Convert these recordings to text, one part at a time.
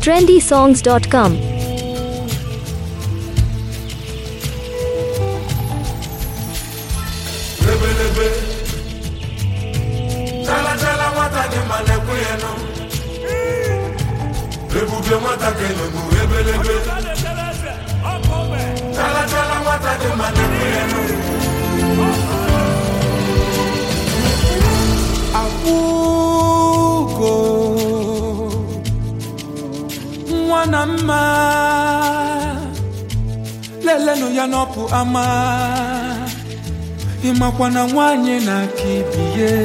trendysongs.com. lebelebe chalachala nwata dị ma na-ekwe ya nụ ebube nwata ka enegbu ebelebe chalachala nwata dị ma na-ekwe ya nụ akwụgo nwa na mma lelenụ ya n'ọpụ ama ịmakwa na nwanyị na-aka ibie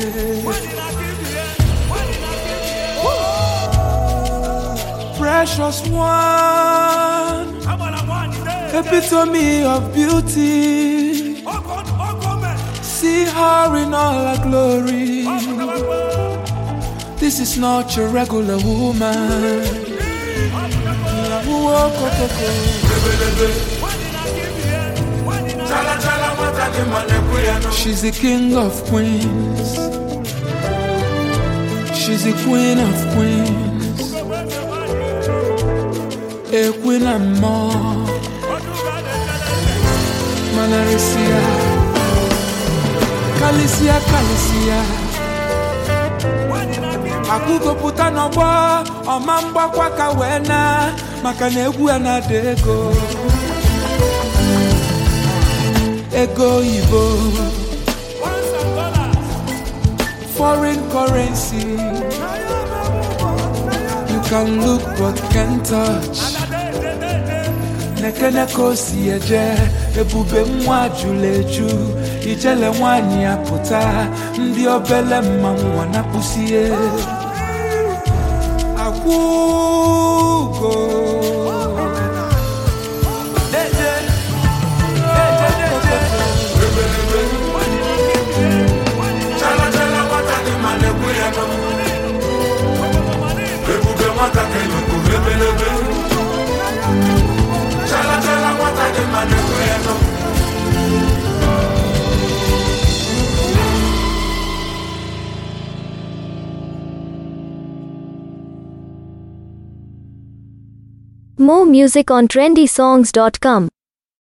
precious one epitome of beauty see her in all her glory This is not your regular woman. chalachala nwata dị ma na-ekwe ya nụ She's the king of queens. She's the queen of queens. A queen and more. Manarisia. Kalisia, Kalisia. akwụgopụta n'ọgbọ ọma mgbakwa ka wee na maka na egwu ya na-ada ego ego oyibo foreign currency you can look but can't touch nekene ka o si eje ebube nwa jụrụ eju ijele nwanyị ya pụta ndị obele mmanwụ ọ na-akpụsie akwụgo Deje, deje, deje. chalachala nwata dị ma na-ekwe ya nụ ebube nwata ka enegbu ebelebe chalachala nwata dị ma na-ekwe ya nụ More music on trendysongs.com.